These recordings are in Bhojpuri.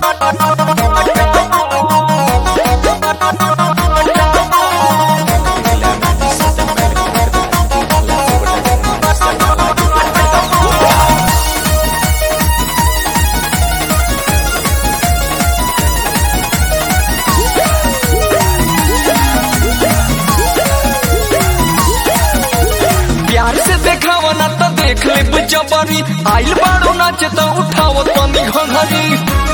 प्यार से देखावा ना तो देख ले जबरी आइल बाड़ो नाच तो उठाओ तनी घंघरी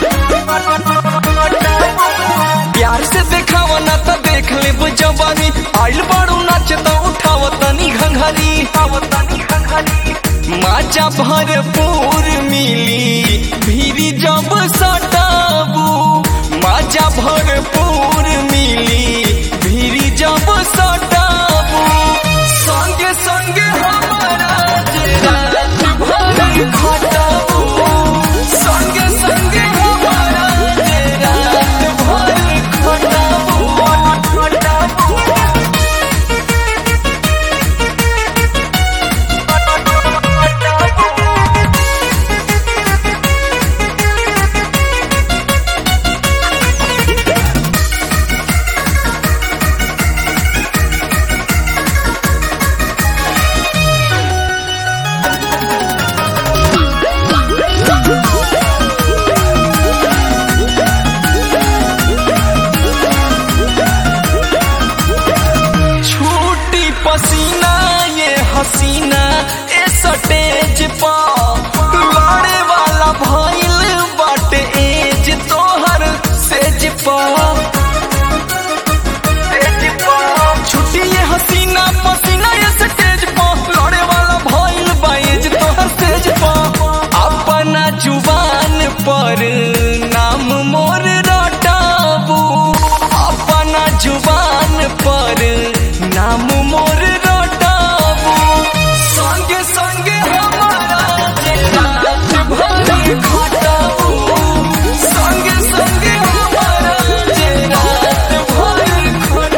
प्यार से देखावा ना तो देख ले जबरी आइल बाड़ो नाच तो उठाओ तनी घंघरी माचा भरपूर मिली भीरी जब सटाबू माचा भरपूर मिली भीरी जब सटाबू संगे संगे हमारा जे रात भर खटाबू संगे संगे हमारा जे रात भर खटाबू खटाबू छूटी पसीना ये हसीना ए सटेज पा लड़े वाला भइल बाटे एज तोहर सेज पा छुट्टी ये हसीना पसीना ये सटेज पा लड़े वाला भइल बा एज तोहर सेज पा अपना जुबान पर नाम मोर रटाबू अपना जुबान पर नाम मोर रटाबू संगे संगे हमारा जे रात भर खटाबू संगे संगे हमारा जे रात भर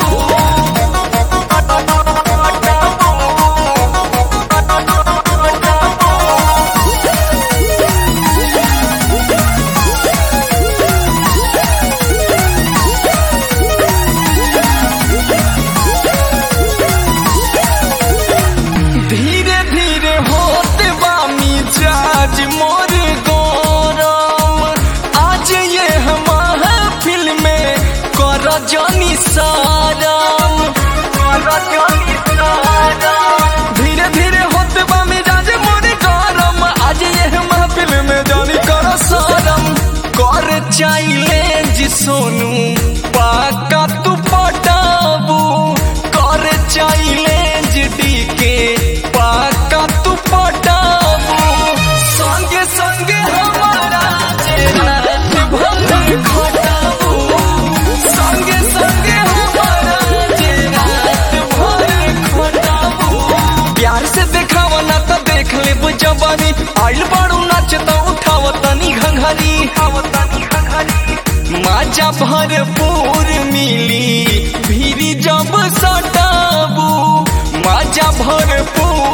धीरे धीरे होते बामी जाज मोर गौरम आज ये हम फिल्म में कर जानी सारम कर जानी सारम धीरे धीरे होते बामी जाज मोर गौरम आज ये हम फिल्म में जानी कर सारम कर चैलेंज सोनू पाका तू पटाबू कर चैलेंज डीके पाका तू पटाबू संगे संगे हमारा जे रात भर खटाबू संगे संगे हमारा जे रात भर खटाबू प्यार से देखावा ना तो देख ले जवानी आइल बाड़ू नाच तो उठाव तनी घंघरी माजा भरपूर मिली भीरी जब सटाबू माजा भरपूर